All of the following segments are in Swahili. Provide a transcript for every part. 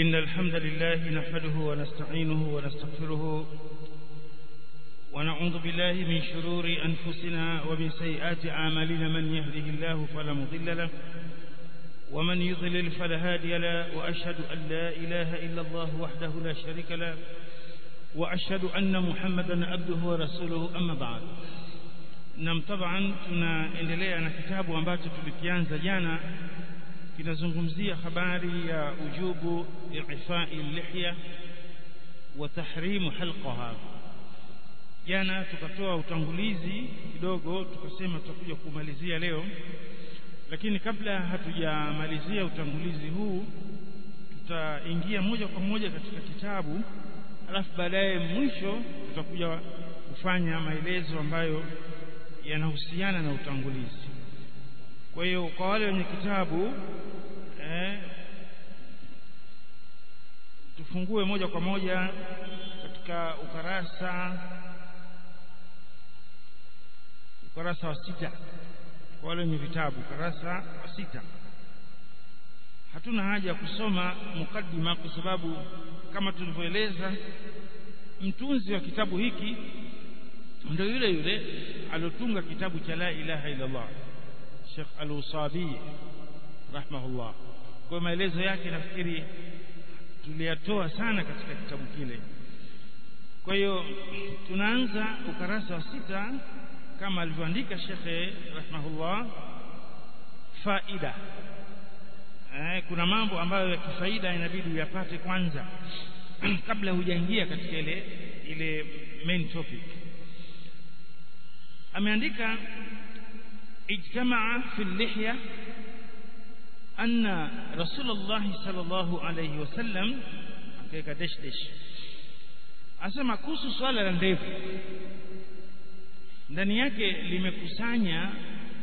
إن الحمد لله نحمده ونستعينه ونستغفره ونعوذ بالله من شرور أنفسنا ومن سيئات أعمالنا من يهده الله فلا مضل له ومن يضلل فلا هادي له وأشهد أن لا إله إلا الله وحده لا شريك له وأشهد أن محمدا عبده ورسوله أما بعد nam taban tunaendelea na kitabu ambacho tulikianza jana kinazungumzia habari ya ujubu ifai lihya wa tahrimu halqaha jana tukatoa utangulizi kidogo tukasema tutakuja kumalizia leo lakini kabla hatujamalizia utangulizi huu tutaingia moja kwa moja katika kitabu alafu baadaye mwisho tutakuja kufanya maelezo ambayo yanahusiana na utangulizi kwa hiyo kwa wale wenye kitabu eh, tufungue moja kwa moja katika ukarasa ukarasa wa sita kwa wale wenye vitabu ukarasa wa sita hatuna haja ya kusoma mukaddima kwa sababu kama tulivyoeleza mtunzi wa kitabu hiki ndio yule yule aliotunga kitabu cha la ilaha illa Allah Sheikh Al-Usabi rahimahullah kwa maelezo yake nafikiri tuliyatoa sana katika kitabu kile kwa hiyo tunaanza ukarasa wa sita kama alivyoandika Sheikh rahimahullah faida eh, kuna mambo ambayo ya kifaida inabidi uyapate kwanza kabla hujaingia katika ile ile main topic ameandika ijtamaa fi lihya anna rasulullah sallallahu alayhi wasallam akaweka dash dash asema kuhusu swala la ndevu ndani yake limekusanya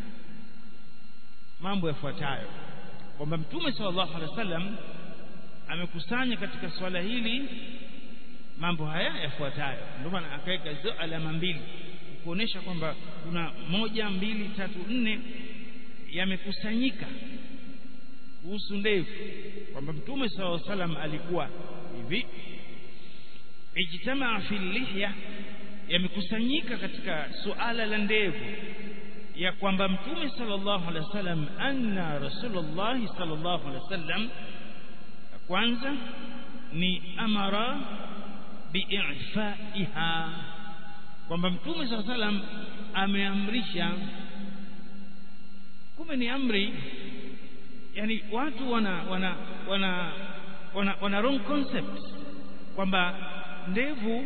mambo yafuatayo kwamba mtume sallallahu alaihi wasallam amekusanya katika swala hili mambo haya yafuatayo ndio maana akaweka hizo alama mbili kuonesha kwamba kuna moja mbili tatu nne yamekusanyika kuhusu ndevu kwamba mtume sallallahu alaihi wasallam alikuwa hivi ijtamaa fi lihya yamekusanyika katika suala la ndevu ya kwamba mtume sallallahu alaihi wasallam anna rasulullah sallallahu alaihi wasallam kwanza ni amara bi'ifaiha kwamba mtume sallallahu alaihi wasallam ameamrisha kumbe ni amri yani watu wana wana wana wana, wana wrong concept kwamba ndevu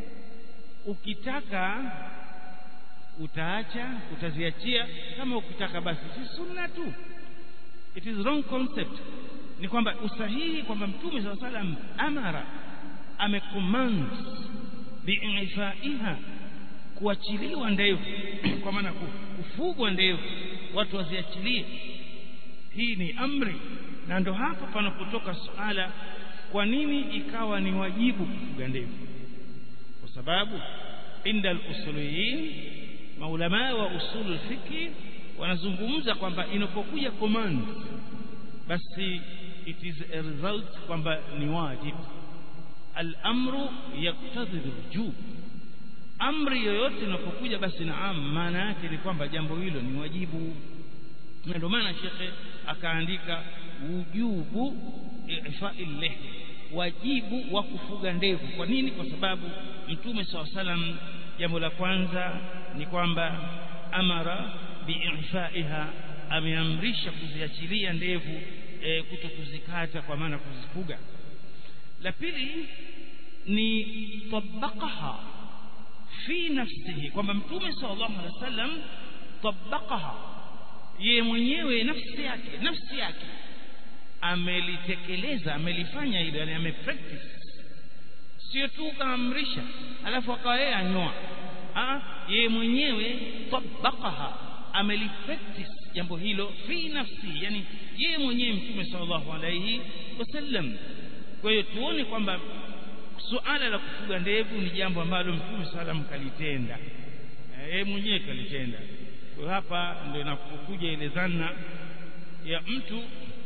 ukitaka utaacha utaziachia kama ukitaka basi si sunna tu it is wrong concept ni kwamba usahihi kwamba mtume saa salam amara amecommand biifaiha kuachiliwa ndevu kwa maana kufugwa ndevu watu waziachilie hii ni amri na ndo hapo panapotoka suala kwa nini ikawa ni wajibu kufuga ndevu kwa sababu inda al-usuliyin maulama wa usul fiqh wanazungumza kwamba inapokuja command basi it is a result kwamba ni wajib al-amru yaqtadi al-wujub amri yoyote inapokuja basi naam maana yake ni kwamba jambo hilo ni wajibu na ndio maana shekhe akaandika wujubu ifa'il lih wajibu wa kufuga ndevu kwa nini kwa sababu mtume saw salam jambo la kwanza ni kwamba amara biifaiha ameamrisha kuziachilia ndevu e, kuto kuzikata kwa maana kuzifuga la pili ni tabaqaha fi nafsihi kwamba mtume sallallahu alaihi wasallam tabaqaha yeye mwenyewe nafsi yake nafsi yake amelitekeleza amelifanya hilo yani amepractice sio tu kaamrisha alafu akawa yeye anyoa ah yeye mwenyewe tabaqaha amelipractice jambo hilo fi nafsi yani yeye mwenyewe mtume sallallahu alaihi wasallam kwa hiyo tuone kwamba suala la kufuga ndevu ni jambo ambalo mtume sallam kalitenda yeye mwenyewe kalitenda kwa hapa ndio inapokuja ile dhana ya mtu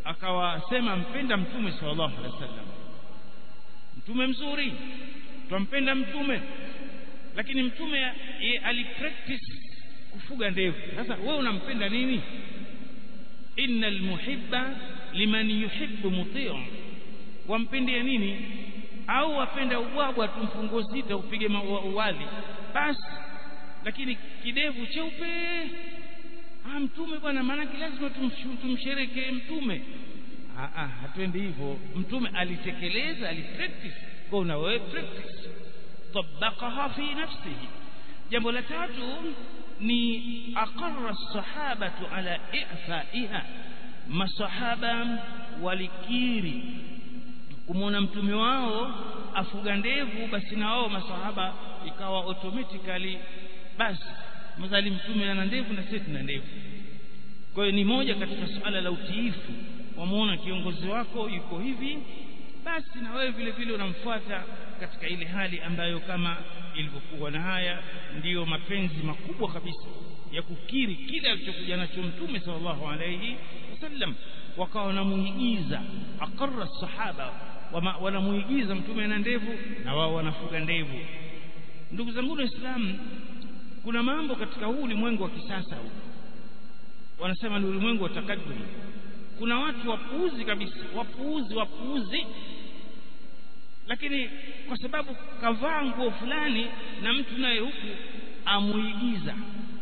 akawasema mpenda mtume sallallahu alaihi wasallam mtume mzuri twampenda mtume lakini mtume alipractice kufuga ndevu sasa wewe unampenda nini innal muhibba liman yuhibbu muti'u wampendea nini au wapenda ubwabwa tumfungo sita upige uwali basi lakini kidevu cheupe ah mtume bwana maana lazima tumsherekee mtume ah ah hatuendi hivyo mtume alitekeleza alipractice kwa na wewe practice tabaqaha fi nafsihi jambo la tatu ni aqarra sahabatu ala i'faiha masahaba walikiri kumwona mtume wao afuga ndevu basi na wao masahaba ikawa automatically basi mzali mtume ana ndevu na sisi tuna ndevu kwa hiyo ni moja katika suala la utiifu wamuona kiongozi wako yuko hivi basi na wewe vile vile unamfuata katika ile hali ambayo kama ilivyokuwa na haya ndiyo mapenzi makubwa kabisa ya kukiri kile alichokuja nacho mtume sallallahu alayhi wasallam wakawa wanamuigiza aqarra sahaba wanamuigiza mtume ana ndevu na wao wanafuga ndevu ndugu zangu waislamu kuna mambo katika huu ulimwengu wa kisasa huu wanasema ni ulimwengu wa takadum kuna watu wapuuzi kabisa wapuuzi wapuuzi lakini kwa sababu kavaa nguo fulani na mtu naye huku amuigiza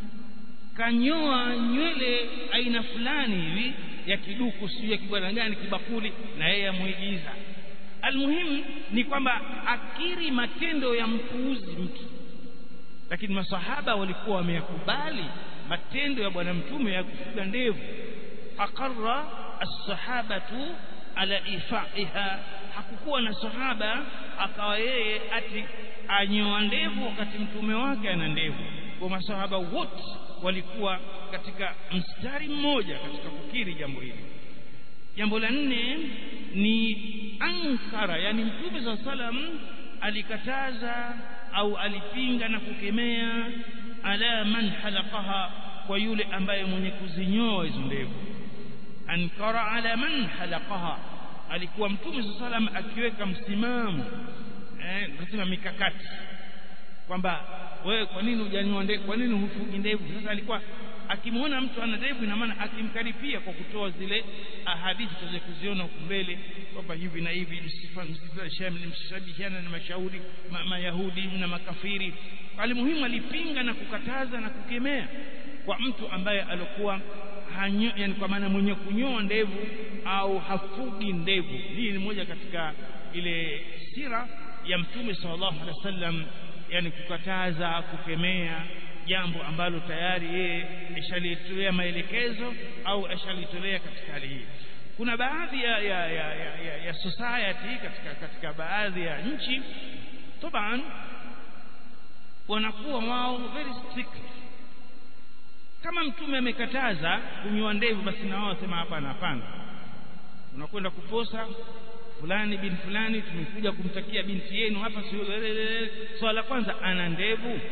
kanyoa nywele aina fulani hivi ya kiduku sijui ya kibwana gani kibakuli na yeye amuigiza almuhimu ni kwamba akiri matendo ya mpuuzi mtu lakini masahaba walikuwa wameyakubali matendo ya bwana mtume ya kufuga ndevu aqarra as-sahabatu ala ifaiha hakukuwa na sahaba akawa yeye ati anyoa ndevu wakati mtume wake ana ndevu kwa masahaba wote walikuwa katika mstari mmoja katika kukiri jambo hili jambo la nne ni ankara yani mtume saa salam alikataza au alipinga na kukemea ala man halaqaha kwa yule ambaye mwenye kuzinyoa hizo ndevu ankara ala man halaqaha alikuwa mtume saa salam akiweka msimamo eh nasema mikakati kwamba wewe kwa nini hujanyoa ndevu kwa nini hufugi ndevu sasa alikuwa akimwona mtu ana ndevu ina maana akimkaripia kwa kutoa zile ahadithi tuweze kuziona huku mbele kwamba hivi na hivi msishabihiana na mashauri ma, mayahudi na makafiri alimuhimu alipinga na kukataza na kukemea kwa mtu ambaye alikuwa hanyo, yani kwa maana mwenye kunyoa ndevu au hafugi ndevu hii ni moja katika ile sira ya mtume sallallahu alaihi wasallam yani kukataza kukemea jambo ambalo tayari yeye ashalitolea maelekezo au ashalitolea katika hali hii kuna baadhi ya, ya, ya, ya, ya, ya society katika, katika baadhi ya nchi taban wanakuwa wao very strict kama mtume amekataza kunyoa ndevu basi na wao wasema hapana hapana unakwenda kuposa fulani bin fulani tumekuja kumtakia binti yenu hapa swala la kwanza ana ndevu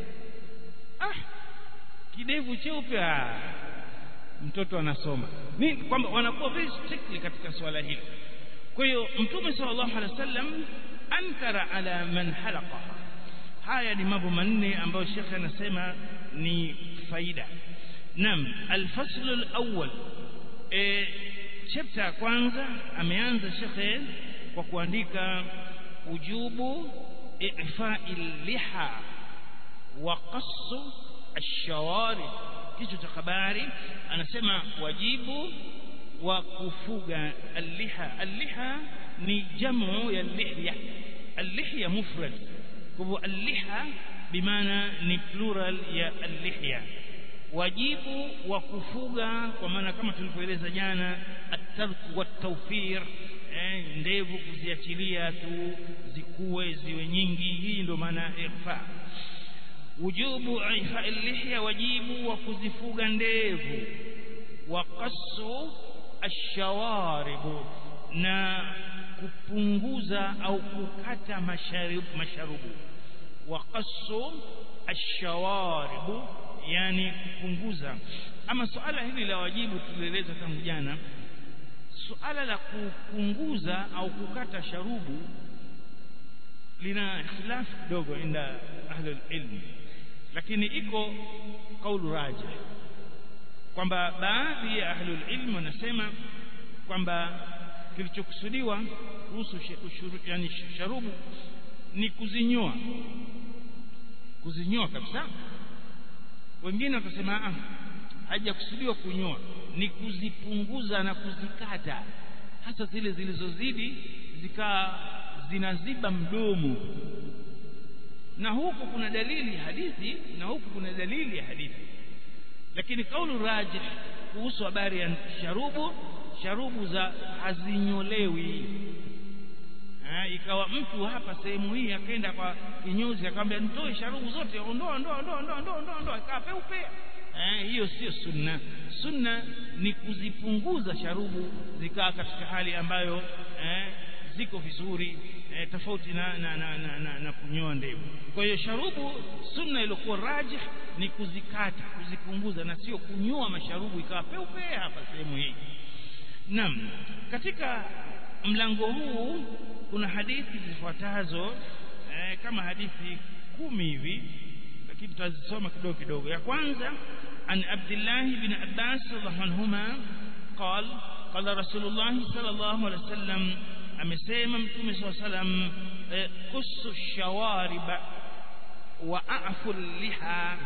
ah kidevu cheupe ah mtoto anasoma ni kwamba wanakuwa very strictly katika swala hili kwa hiyo mtume sallallahu alaihi wasallam ankara ala man halaqaha haya ni mambo manne ambayo shekhe anasema ni faida naam alfasl alawwal e, chapter ya kwanza ameanza shekhe kwa kuandika ujubu ifa'il liha wa qassu ash-shawarib kichwa cha habari anasema wajibu wa kufuga al-liha al-liha ni jamu ya lihya al-lihya mufrad kwa hivyo al-liha bimaana ni plural ya al-lihya wajibu wa kufuga kwa maana kama tulivyoeleza jana at-tarku wat-tawfir eh, ndevu kuziachilia tu zikuwe ziwe nyingi hii ndio maana ifa wujubu ifa lihya wajibu wa kuzifuga ndevu wa qassu ashawaribu na kupunguza au kukata masharubu, masharubu. wa qassu ashawaribu yani kupunguza ama suala hili la wajibu tulieleza tangu jana suala la kupunguza au kukata sharubu lina ikhtilaf kidogo inda ahli ilm lakini iko kaulu raji kwamba baadhi ya ahli ilm wanasema kwamba kilichokusudiwa kuhusu yani sharubu ni kuzinyoa kuzinyoa kabisa wengine wakasema ah hajakusudiwa kunyoa ni kuzipunguza na kuzikata hasa zile zilizozidi zikaa zinaziba mdomo na huku kuna dalili hadithi na huku kuna dalili ya hadithi lakini kaulu rajih kuhusu habari ya sharubu sharubu za hazinyolewi ha, ikawa mtu hapa sehemu hii akaenda kwa kinyozi akamwambia nitoe sharubu zote ondoa ondoa ondoa ondoa ondoa ondoa ondoa ikawa peupe eh hiyo sio sunna sunna ni kuzipunguza sharubu zikaa katika hali ambayo eh, ziko vizuri eh, tofauti na na, na, na, na, na kunyoa ndevu kwa hiyo sharubu sunna iliyokuwa rajih ni kuzikata kuzipunguza na sio kunyoa masharubu ikawa peupe hapa sehemu hii Naam katika mlango huu kuna hadithi zifuatazo eh, kama hadithi kumi hivi lakini tutazisoma kidogo kidogo ya kwanza an Abdullah bin Abbas radhiallahu anhuma قال قال رسول الله صلى الله عليه وسلم amesema mtume صلى الله عليه وسلم قص الشوارب واعفوا اللحى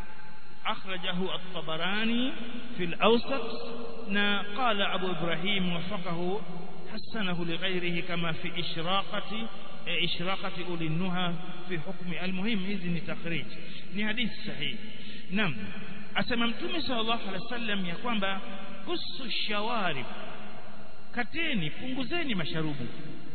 أخرجه الطبراني في الأوسط نا قال أبو إبراهيم وفقه حسنه لغيره كما في إشراقة إشراقة أولي النهى في حكم المهم إذن تخريج ni hadithi sahihi naam asema mtume sallallahu alaihi wasallam ya kwamba kusu shawarib kateni punguzeni masharubu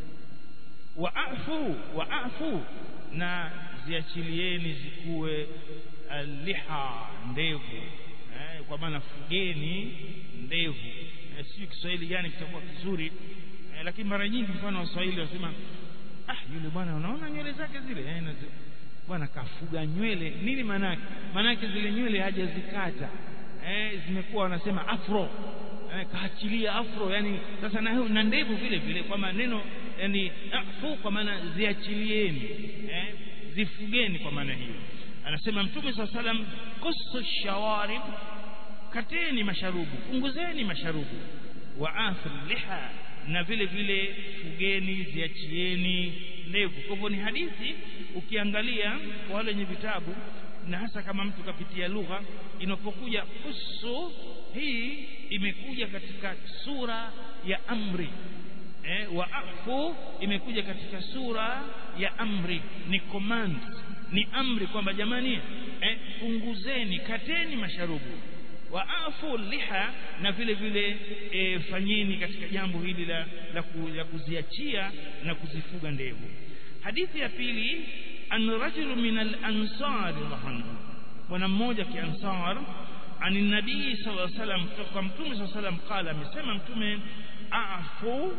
waafu waafu na ziachilieni zikuwe liha ndevu eh, kwa maana fugeni ndevu eh, sio Kiswahili gani kitakuwa kizuri eh, lakini mara nyingi mfano Waswahili wasema ah yule bwana unaona nywele zake zile eh, bwana kafuga nywele nini manake manake zile nywele hajazikata eh, zimekuwa wanasema afro eh, kaachilia afro yani sasa na, na ndevu vile vile kwa maneno yani afu kwa maana ziachilieni eh, zifugeni kwa maana hiyo anasema mtume saa salam kusu shawarib kateni masharubu punguzeni masharubu waafu liha na vile vile fugeni ziachieni ndevu kwa hivyo ni hadithi ukiangalia kwa wale wenye vitabu na hasa kama mtu kapitia lugha inapokuja kusu hii imekuja katika sura ya amri eh, waafu imekuja katika sura ya amri ni command ni amri kwamba jamani eh, punguzeni kateni masharubu waafu liha na vile vile e, fanyeni katika jambo hili la, la, ku, la kuziachia na kuzifuga ndevu hadithi ya pili an rajulu min al-ansar radhiallahu bwana mmoja kiansar ani nabii sallallahu alaihi wasallam kutoka mtume sallallahu alaihi wasallam qala amesema mtume afu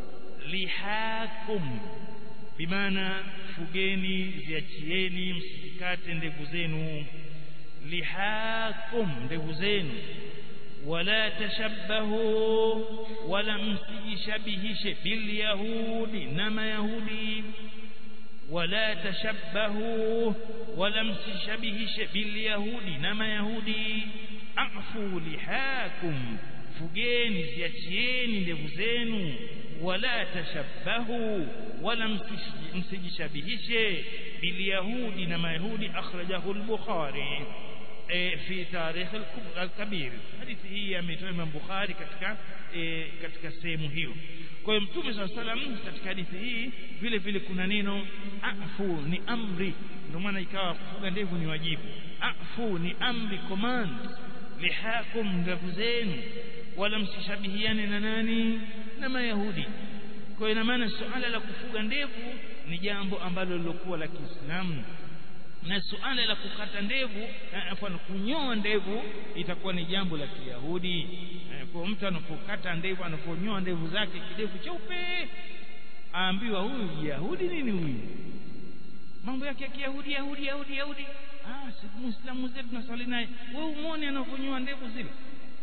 lihakum bimaana fugeni ziachieni msikate ndevu zenu lihakum ndevu zenu wala tashabbahu wala msijishabihishe bilyahudi na mayahudi wala tashabbahu wala msishabihishe bilyahudi na mayahudi afu lihakum fugeni ziachieni ndevu zenu wala tashabbahu wala msijishabihishe bilyahudi na mayahudi akhrajahu al-bukhari e, fi tarikh al-kabir hadithi hii ametoa Imam Bukhari katika e, katika sehemu hiyo kwa hiyo mtume swalla salam katika hadithi hii vile vile kuna neno afu ni amri ndio maana ikawa kufuga ndevu ni wajibu afu ni amri command lihakum ndevu zenu wala msishabihiane na nani na mayahudi kwa ina maana suala la kufuga ndevu ni jambo ambalo lilokuwa la Kiislamu na suala la kukata ndevu afwan kunyoa ndevu itakuwa ni jambo la Kiyahudi kwa mtu anapokata ndevu anaponyoa ndevu zake kidevu cheupe aambiwa huyu Yahudi nini huyu mambo yake ya Kiyahudi Yahudi Yahudi Yahudi ah si Muislamu zetu tunasali naye wewe umuone anavyonyoa ndevu zile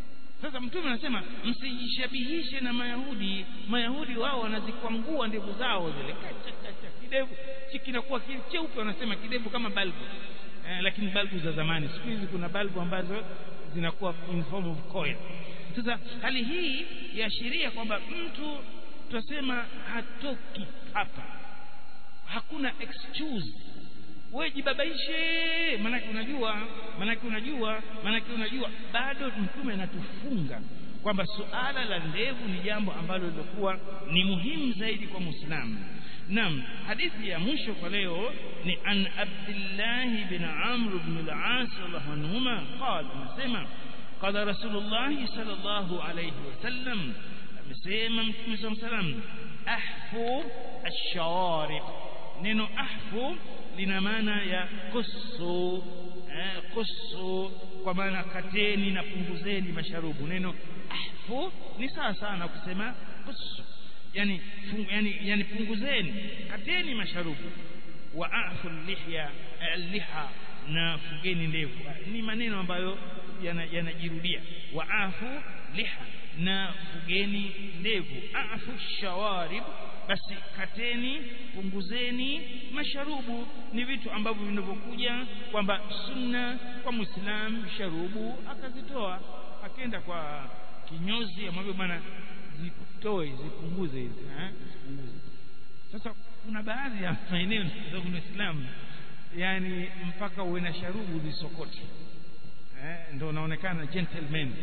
sasa mtume anasema msijishabihishe na mayahudi mayahudi wao wanazikwangua ndevu zao zile kacha kacha kidevu kinakuwa cheupe wanasema kidevu kama balbu eh, lakini balbu za zamani siku hizi kuna balbu ambazo zinakuwa in form of coil sasa hali hii yaashiria kwamba mtu tutasema hatoki hapa hakuna excuse wewe jibabaishe manake unajua manake unajua manake unajua bado mtume anatufunga kwamba suala la ndevu ni jambo ambalo lilikuwa ni muhimu zaidi kwa muislamu naam hadithi ya mwisho kwa leo ni an abdullah bin amr bin al-as radhiallahu anhuma qala anasema qala rasulullah sallallahu alayhi wasallam amesema mtume sallallahu alayhi wasallam ahfu ash-shawarib neno ahfu lina maana ya kusu eh, kusu kwa maana kateni na punguzeni masharubu neno ahfu ni sawa sana kusema kusu yani, fung, yani, yani punguzeni kateni masharubu wa afu lihya liha na fugeni ndevu ni maneno ambayo yanajirudia yana wa afu liha na fugeni ndevu afu shawarib basi kateni punguzeni masharubu ni vitu ambavyo vinavyokuja kwamba sunna kwa muislamu sharubu akazitoa akenda kwa kinyozi amwambie bwana zitoe zipunguze hizi eh zipunguze sasa kuna baadhi ya maeneo za Uislamu yani mpaka uwe na sharubu zisokote eh ndio unaonekana gentleman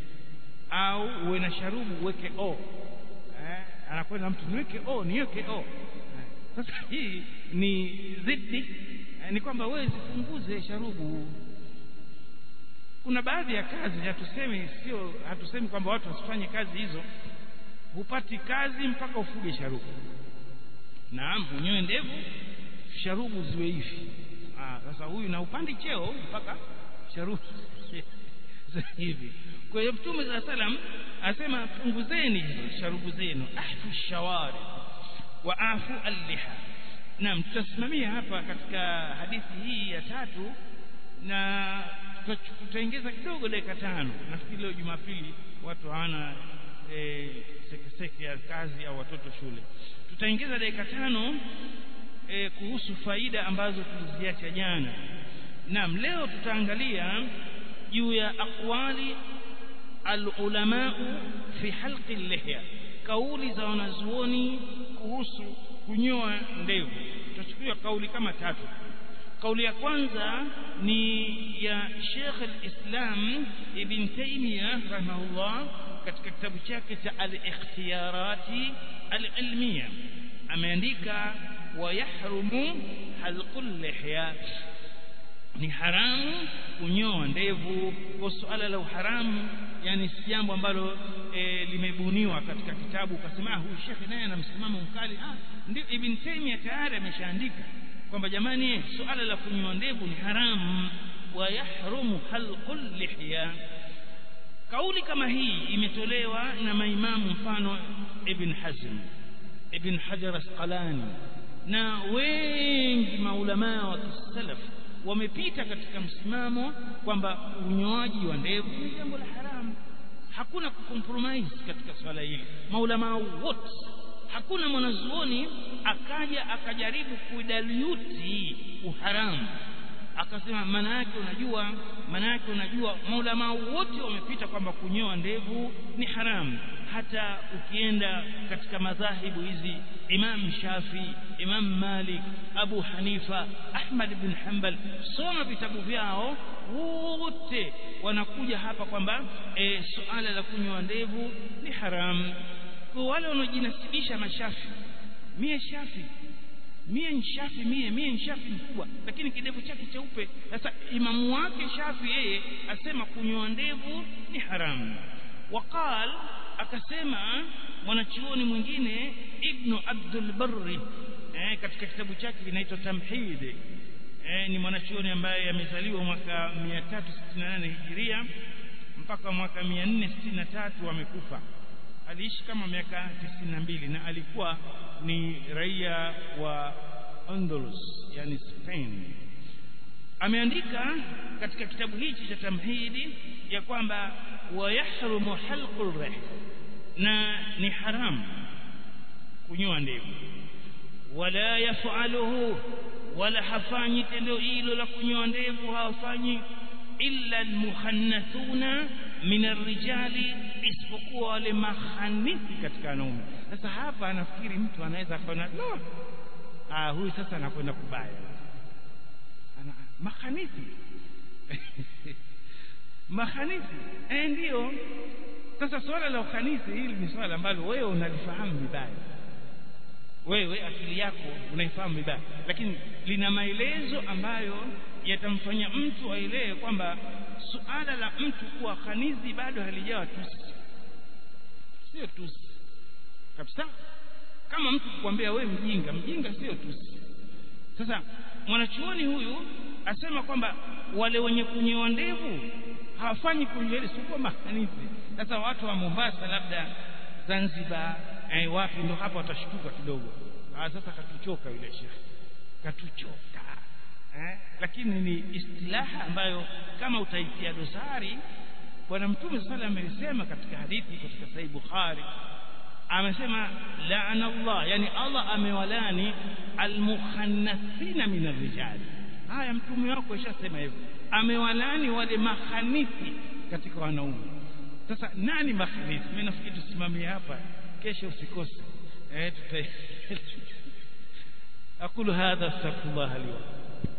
au uwe na sharubu uweke o eh anakwenda mtu niweke o niweke o sasa hii ni zidi eh, ni kwamba wewe zipunguze sharubu kuna baadhi ya kazi hatusemi sio hatusemi kwamba watu wasifanye kazi hizo hupati kazi mpaka ufuge sharubu naam unyoe ndevu sharubu ziwe hivi ah sasa huyu na upandi cheo mpaka sharubu hivi kwa hiyo mtume za salam asema punguzeni sharubu zenu ahfu shawari wa afu alliha naam tutasimamia hapa katika hadithi hii ya tatu na tutaongeza kidogo dakika tano nafikiri leo jumapili watu hawana e, sekeseke ya kazi au watoto shule tutaongeza dakika tano e, kuhusu faida ambazo tuliziacha jana naam leo tutaangalia juu ya aqwali alulamau fi halqi lihya kauli za wanazuoni kuhusu kunyoa ndevu tutachukua kauli kama tatu kauli ya kwanza ni ya Sheikh al-Islam Ibn Taymiyyah rahimahullah katika kitabu chake cha al-ikhtiyarati al-ilmiya ameandika wa yahrumu halqul lihya ni haramu kunyoa ndevu kwa suala la uharamu yani si jambo ambalo e, limebuniwa katika kitabu ukasema ah huyu shekhe naye ana msimamo mkali ah ndio ibn Taymiyyah tayari ameshaandika kwamba jamani suala la kunyoa ndevu ni haramu wa yahrumu halqul lihya kauli kama hii imetolewa na maimamu mfano ibn Hazm ibn Hajar Asqalani na wengi maulamaa wa kisalaf wamepita katika msimamo kwamba unyoaji wa ndevu ni jambo la haramu hakuna kucompromise katika swala hili maulamaa wote hakuna mwanazuoni akaja akajaribu kuidaliuti uharamu akasema maana yake unajua maana yake unajua maulamaa wote wamepita kwamba kunyoa ndevu ni haramu hata ukienda katika madhahibu hizi Imam Shafi Imam Malik Abu Hanifa Ahmad bin Hanbal soma vitabu vyao wote wanakuja hapa kwamba e, suala la kunyoa ndevu ni haramu kwa wale wanaojinasibisha mashafi mie shafi mie ni shafi mie mie ni shafi mkubwa lakini kidevu chake cheupe sasa imamu wake shafi yeye asema kunyoa ndevu ni haramu waqal akasema mwanachuoni mwingine ibnu abdul barri eh, katika kitabu chake kinaitwa tamhid eh, ni mwanachuoni ambaye amezaliwa mwaka 368 hijiria mpaka mwaka 463 amekufa aliishi kama miaka 92 na alikuwa ni raia wa Andalus yani Spain ameandika katika kitabu hichi cha tamhidi ya kwamba wayahrumu halqul rih na ni haramu kunyoa ndevu wala yafaluhu wala hafanyi tendo hilo la kunyoa ndevu hawafanyi illa almuhannathuna min arrijali isipokuwa wale mahanisi katika wanaume sasa hapa anafikiri mtu anaweza akaona no ah huyu sasa anakwenda kubaya ana mahanisi mahanisi eh ndio sasa swala la uhanisi hili ni swala ambalo wewe unalifahamu vibaya wewe akili yako unaifahamu vibaya lakini lina maelezo ambayo yatamfanya mtu aelewe kwamba suala la mtu kuwa khanizi bado halijawa tusi sio tusi kabisa kama mtu kukwambia wewe mjinga mjinga sio tusi sasa mwanachuoni huyu asema kwamba wale wenye kunyoa ndevu hawafanyi kunywele sio mahanizi sasa watu wa Mombasa labda Zanzibar eh, wapi ndo hapa watashtuka kidogo ah sasa katuchoka yule shekhi katuchoka eh, lakini ni istilaha ambayo kama utaitia dosari bwana mtume sala amesema katika hadithi katika sahih bukhari amesema laana Allah yani Allah amewalani almuhannathina min arrijal haya mtume wako ishasema hivyo amewalani wale mahanisi katika wanaume sasa nani mahanisi mimi nafikiri tusimamie hapa kesho usikose eh tuta aqulu hadha astaghfirullah li wa